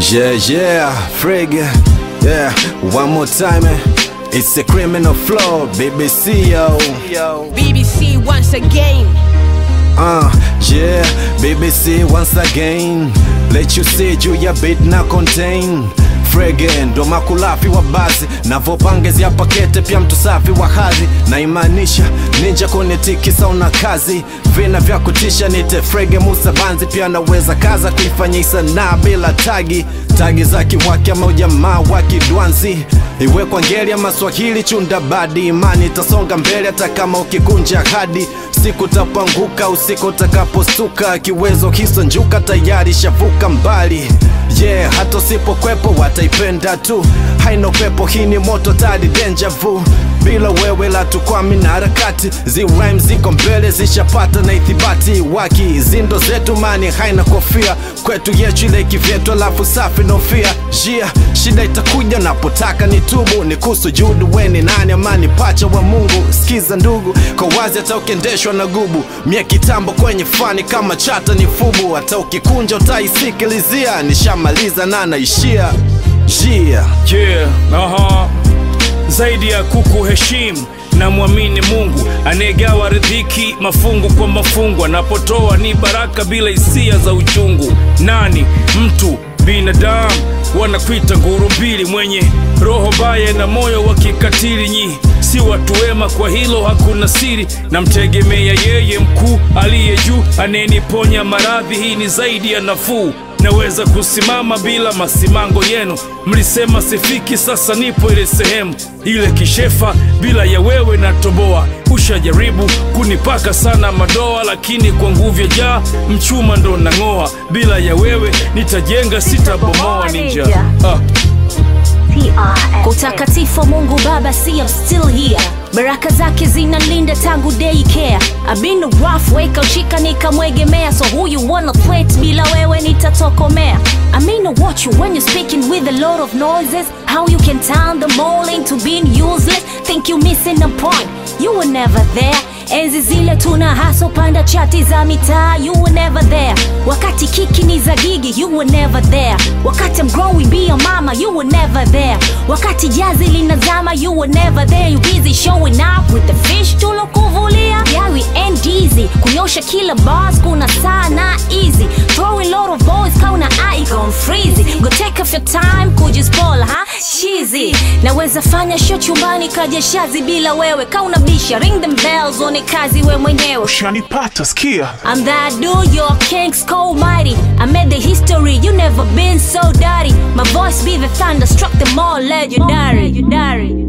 Yeah, yeah, Frig. Yeah, one more time. eh. It's a criminal flow, BBC, yo. BBC once again. Uh, yeah, BBC once again. Let you see juu ya beat na contain Frege ndo makulafi wa basi navopangezia pakete pia mtu safi wa hadhi naimaanisha ninja kunitikisa una kazi vina vya kutisha nite Frege Musa Banzi pia naweza kaza kuifanya sanaa bila tagi tagi za kiwaki ama ujamaa wa kidwanzi iwe kwa ngeli ama Swahili chunda badi imani itasonga mbele hata kama ukikunja hadi siku tapanguka usiku utakapostuka kiwezo hiso njuka tayari shavuka mbali yeah hata usipokwepo wataipenda tu haina upepo hii ni moto tadi deja vu bila wewe la tukwami na harakati zi rhyme ziko mbele zishapata na ithibati waki zindo zetu mani haina kofia kwetu yetu ile kivyetu alafu safi nofia jia shida itakuja napotaka ni tubu ni kusujudu weni nani amani pacha wa mungu skiza ndugu kwa wazi hata ukiendeshwa na gubu mie kitambo kwenye fani kama chata ni fubu hata ukikunja utaisikilizia nishamaliza na naishia jia Yeah, aha. Zaidi ya kuku heshimu na mwamini Mungu anayegawa riziki mafungu kwa mafungu, anapotoa ni baraka bila hisia za uchungu. Nani mtu binadamu wanakuita nguru mbili, mwenye roho mbaya na moyo wa kikatili. Nyi si watu wema, kwa hilo hakuna siri. Namtegemea yeye mkuu aliye juu, anayeniponya maradhi. Hii ni zaidi ya nafuu naweza kusimama bila masimango yenu. Mlisema sifiki, sasa nipo ile sehemu ile kishefa. Bila ya wewe natoboa. Ushajaribu kunipaka sana madoa, lakini kwa nguvu ya jaa mchuma ndo nang'oa. Bila ya wewe nitajenga, sitabomoa. Ninja ah. Kwa utakatifu wa Mungu Baba, see I'm still here. Baraka zake zinalinda tangu daycare. I've been rough, weka ushika nikamwegemea, so who you wanna threat? Bila wewe nitatokomea. I mean I watch you when you're speaking with a lot of noises. How you can turn them all into being useless. Think you missing a point. You were never there. Enzi zile tuna haso panda chati za mitaa, you were never there. Wakati kiki ni za gigi, you were never there. Wakati I'm growing be a mama, you were never there. Wakati jazi linazama, you were never there. You busy showing up with the fish tulokuvulia. Yeah, we ain't easy. Kunyosha kila bars, kuna saa na easy. Throwing lot of boys, kauna icon freezy. Go take off your time, kujispoil, ha? Cheesy. Naweza fanya show chumbani kaja shazi bila wewe. Kauna bisha, ring them bells, one kazi we mwenyewe. Shanipata, skia I'm that dude, you're King's Cold Mighty. I made the history, you never been so dirty. My voice be the thunder, struck them all legendary. legendary.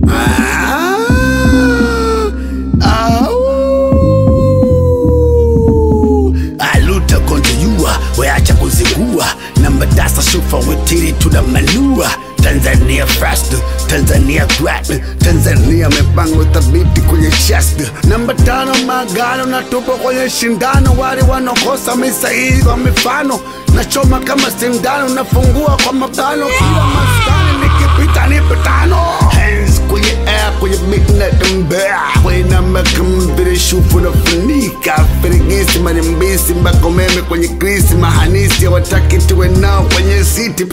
aluta konjeyua weacha kuzingua namba dasa shufa wetiri tunamanua tanzania fast tanzania grad tanzania mipango thabiti kwenye shast namba tano magano na tupo kwenye shindano wale wanakosa misahihi kwa mifano nachoma kama sindano nafungua kwa mabano kila maskani nikipita nipe tano hands kwenye air kwenye beat na tembea kwenye namba kambiri shufu nafunika firigisi marimbisi mpaka umeme kwenye krisi mahanisi hawataki tuwe nao kwenye siti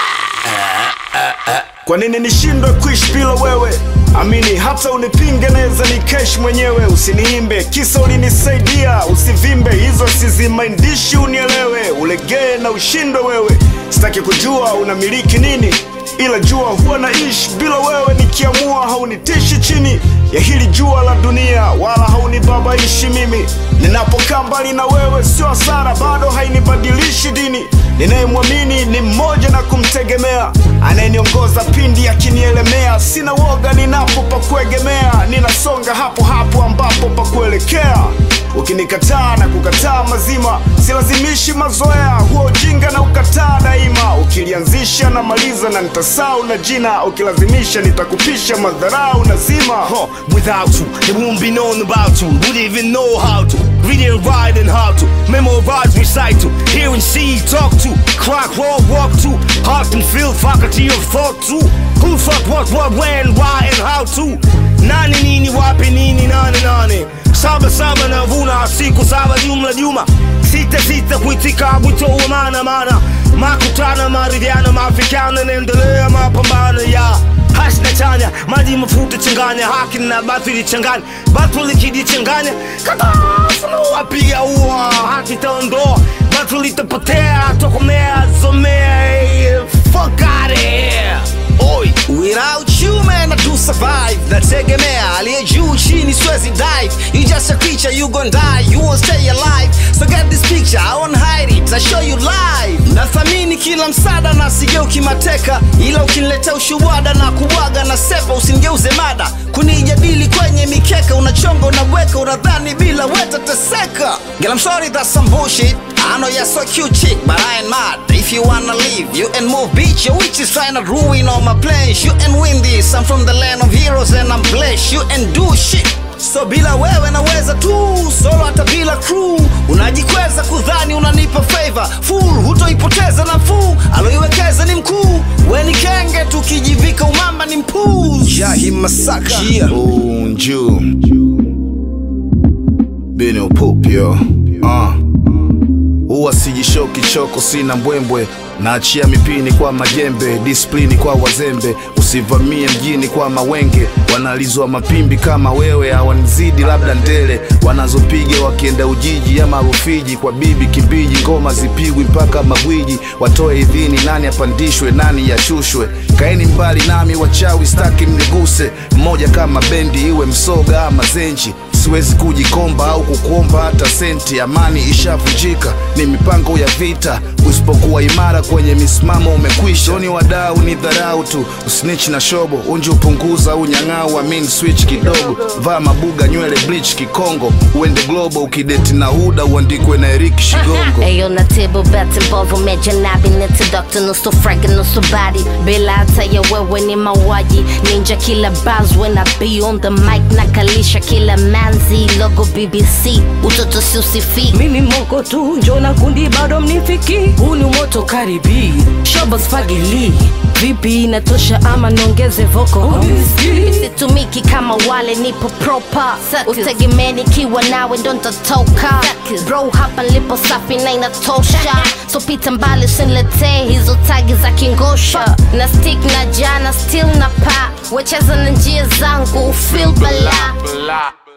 Kwa nini nishindwe kuishi bila wewe? Amini hata unipinge, naweza ni kesh mwenyewe. Usiniimbe kisa ulinisaidia, usivimbe hizo sizimaindishi, unielewe, ulegee na ushindwe wewe. Sitaki kujua unamiliki nini, ila jua huwa naishi bila wewe. Nikiamua haunitishi chini ya hili jua la dunia, wala haunibabaishi mimi. Ninapokaa mbali na wewe sio hasara, bado hainibadilishi dini. Ninayemwamini ni mmoja na kumtegemea, anayeniongoza pindi akinielemea. Sina woga ninapo pa kuegemea, ninasonga hapo hapo ambapo pa kuelekea. Ukinikataa na kukataa mazima, silazimishi mazoea, huo ujinga na ukataa daima. Ukilianzisha na maliza na nitasau na jina, ukilazimisha nitakupisha madharau na zima. Huh, without you, they won't be known about you. Wouldn't even know how to read and write and how to memorize, recite to hear and see, talk to, crack, roll, walk to, heart and feel, faculty of thought to. Who fuck what, what, when, why, and how to. Nani nini, wapi nini, nane nane. Saba saba navuna siku saba jumla juma. Sita sita kuitika wito wa maana maana makutano maridhiano maafikiano naendelea mapambano ya hasna chanya maji mafuta changanya haki na batili changanya batili kijichanganya katafuna wapiga ua haki taondoa batili itapotea tokomea zomea eh, fuck out of here oi Without you man I do survive Nategemea aliye juu chini siwezi dive You just a creature you gon' die You won't stay alive So get this picture I won't hide it I show you live Nathamini kila msada na sigeuki mateka Ila ukiniletea ushuwada na kubwaga na sepa Usinigeuze mada kunijadili kwenye mikeka Unachonga unabweka unadhani bila weta teseka Girl I'm sorry that's some bullshit I know you're so cute chick, but I ain't mad. If you wanna leave, you and move, bitch. Your witch is trying to ruin all my plans. You and win this. I'm from the land of heroes and I'm blessed. You and do shit. So bila wewe naweza tu solo hata bila crew unajikweza kudhani unanipa favor full hutoipoteza nafuu aloiwekeza ni mkuu we ni kenge tukijivika umamba ni mpuz yahi masaka yeah. unju bini upupyo uh. huwa sijishoki choko sina mbwembwe naachia mipini kwa majembe disiplini kwa wazembe usivamie mjini kwa mawenge wanalizwa mapimbi kama wewe hawanizidi labda ndele wanazopiga wakienda ujiji ama rufiji kwa bibi kimbiji ngoma zipigwi mpaka magwiji watoe idhini nani apandishwe nani yashushwe kaeni mbali nami wachawi staki mniguse mmoja kama bendi iwe msoga ama zenji siwezi kujikomba au kukuomba hata senti amani ishavunjika ni mipango ya vita usipokuwa imara kwenye misimamo umekwisha ni wadau ni dharau tu usnich na shobo unji upunguza unyang'au amin switch kidogo vaa mabuga nywele bleach kikongo uende globo ukideti na huda uandikwe na erik shigongo Ayo na table bet involve umeja nabi neti doctor nusu frag nusu body bila hata ya wewe ni mauaji ninja kila buzz when I be on the mic nakalisha kila manzi logo BBC utoto si usifi mimi moko tu njo na kundi bado mnifiki huu ni moto karibi shobos fagili vipi inatosha ama niongeze voko situmiki kama wale nipo proper utegemee nikiwa nawe ndo ntatoka bro hapa nilipo safi na inatosha so pita mbali usiniletee hizo tagi za kingosha na stick na jana still na pa wecheza na njia zangu feel bala